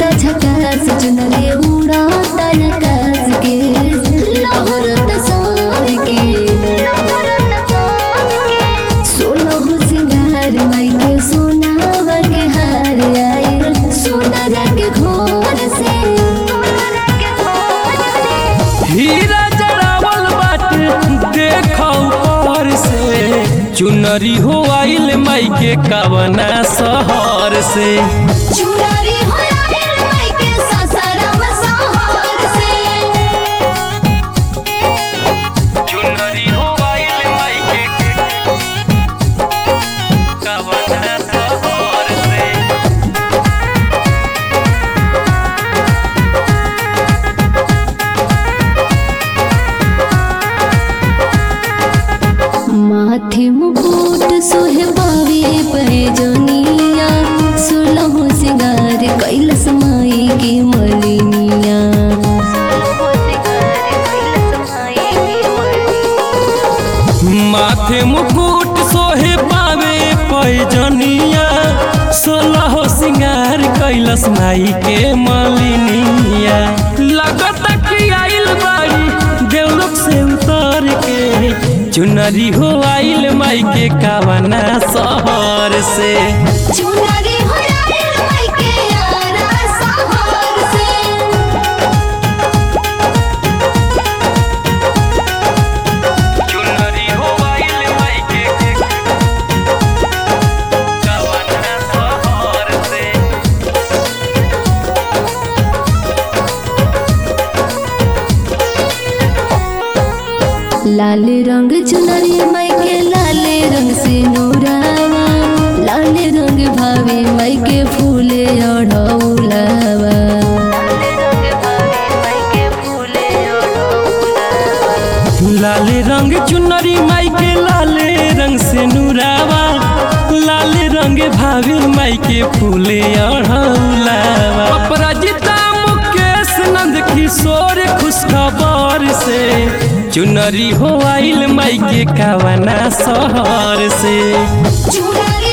लागता झकास चुनरी उड़ाता आकाश के लहरत सार के सोलह सिंगार माई के सोनावा के हार आयल सोनारा के घोर से हीरा जड़ावल बाटे देखो ऊपर से चुनरी हो आइल माई के कवना शहर से चुनरी हो आयल माई के ससुराम सहर से चुनरी हो आइल माई के कवना शहर से माथे मुकुट सोहे पावे पैजनिया सोलह सिंगार कैलस माई के मलिनिया माथे मुकुट सोहे पावे पैजनिया सोलह सिंगार कैलस माई के मलिनिया लगत कि आइल बाड़ी देवलोक से उतर के चुनरी हो आइल माई के कावना शहर से चुनरी हो आयल माई के आरा सहर से चुनरी हो आइल माई के कावना शहर से लाल रंग चुनरी माई के लाल रंग से नूरावा लाल रंग भावे माई के फूले अढ़ौलावा लाल रंग चुनरी माई के लाल रंग से नूरावा लाल रंग भाभी माई के फूले अढ़ौलावा अपराजिता मुकेश नंद किशोर खुशखबर से चुनरी हो आइल माई के कावना शहर से चुनरी